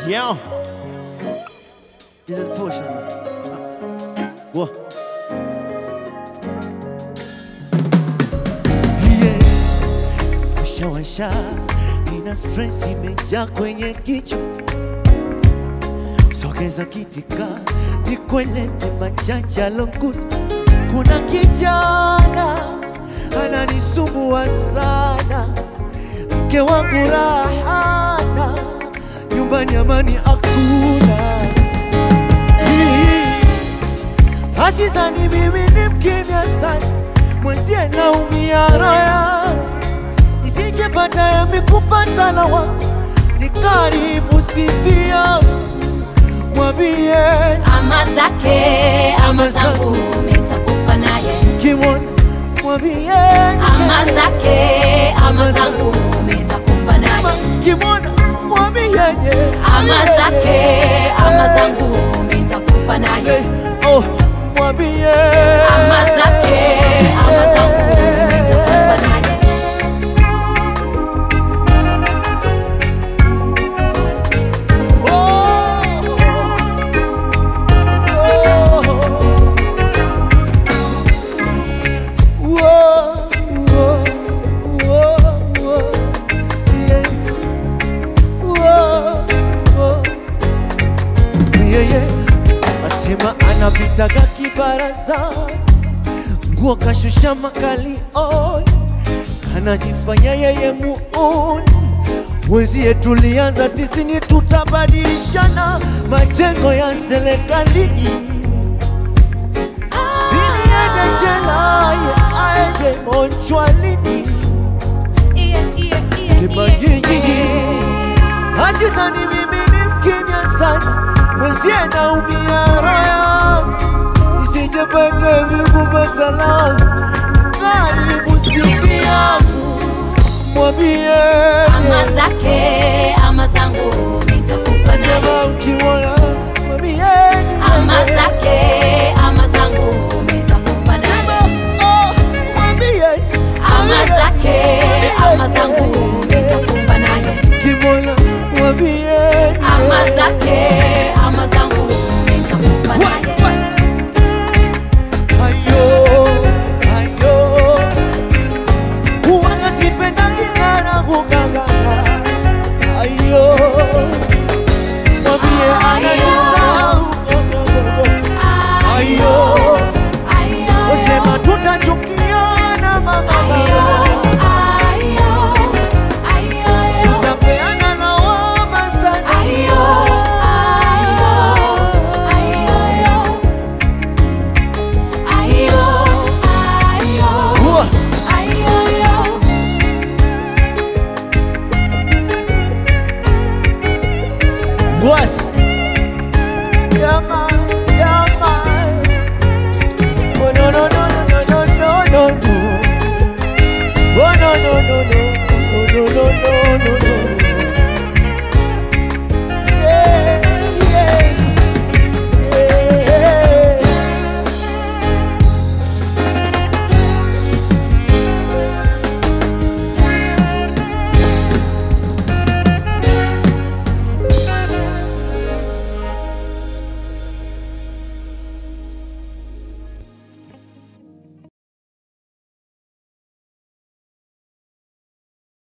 Yeah. This is Pusha. What? Yeah. Washa washa, nina stress imejaa kwenye kichwa. Sogeza kitika, nikueleze machache alokuta. Kuna kijana ananisumbua sana, mke wangu rahana, nyumbani amani hakuna. Asizani mimi ni mkimya sana, mwenzie naumia roya, isijepata yami kupata lawa, ni karibu sifia, mwambie ama zake ama zangu mitakufa naye kimwona, mwambie ama zake ama zangu mitakufa naye kimwona, mwambie ama zake ama zangu mitakufa naye oh, mwambie ama zake ama zangu mitakufa naye asema anapitaga kibaraza nguo kashusha makali on anajifanya yeye muuni mwenzie tulianza tisini tutabadilishana majengo ya serikalini ili ende jela ye aende monchwalini Iye, iye, iye, sema iye, nyinyi iye. Asizani mimi ni mkimya sana, mwenzie naumia roho yangu, isijepende vikupata langu, karibu siku yangu, mwambie ama zake ama zangu mitakufa naye sema ukimwona, mwambie ama zake ama zangu mitakufa naye sema oh, mwambie ama zake ama zangu mitakufa naye ukimwona, mwambie ama zake ama zangu mitakufa naye Ayo, ayo, huwaga sipendangi ngara kugangana. Ayo, mwambie anajisahau. Ayo, wasema tutachukiana mama, tutapeana lawama sana. Huwa, Ngwasi,